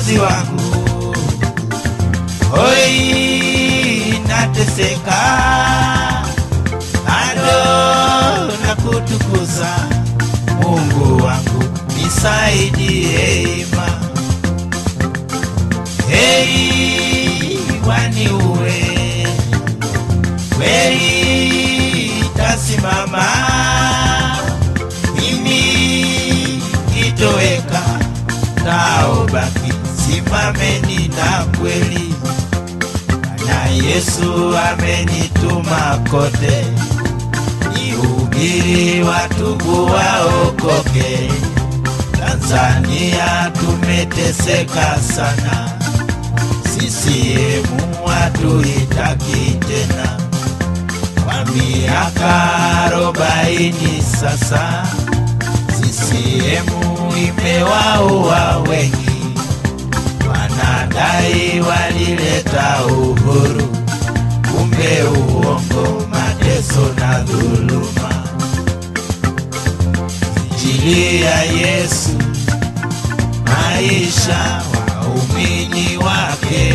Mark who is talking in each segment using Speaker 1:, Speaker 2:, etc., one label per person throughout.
Speaker 1: Mwokozi wangu, hoi nateseka, bado nakutukuza Mungu wangu, nisaidie ima. Hei, waniue kweli, tasimama mimi kitoweka, taobaki simameni na kweli, na Yesu amenituma kote nihubiri watubu waokoke. Tanzania tumeteseka sana, CCM hatuitaki tena. Kwa miaka arobaini sasa, CCM imewaua wengi, wanadai walileta uhuru, kumbe uongo, mateso na dhuluma. Injili ya Yesu, maisha waumini wake,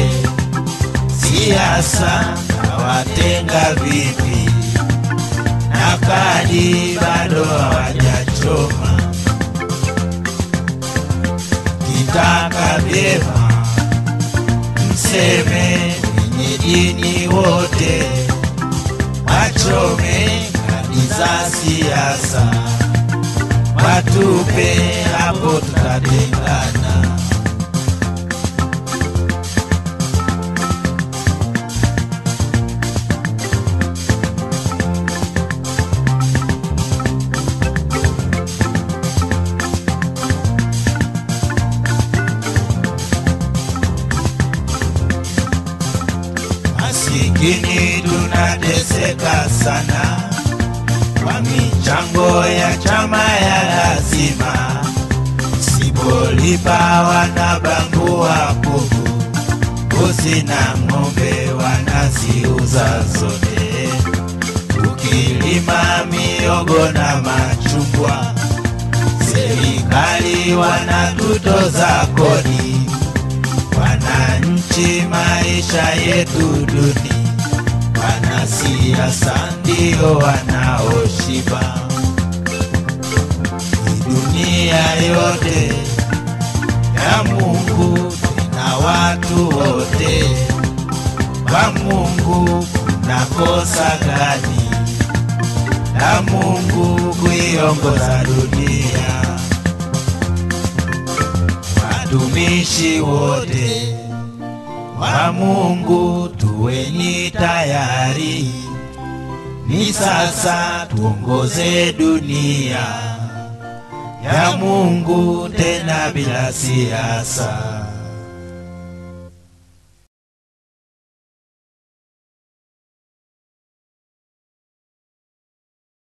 Speaker 1: siasa hawatenga vipi, na kadi bado hawajachoma. Kitaka vyema mseme wenye dini wote wachome kadi za siasa, watupe hapo, tutatengana. Masikini tunateseka sana kwa michango ya chama ya lazima, sipolipa wanabangua kuku, mbuzi na ng'ombe wanaziuza zote. Ukilima miogo na machungwa, serikali wanatutoza kodi wananchi maisha yetu duni, wanasiasa ndio wanaoshiba. Hii dunia yote ya Mungu na watu wote, kwa Mungu kuna kosa gani la Mungu kuiongoza dunia? watumishi wote wa Mungu tuweni tayari, ni sasa tuongoze dunia ya Mungu tena bila siasa.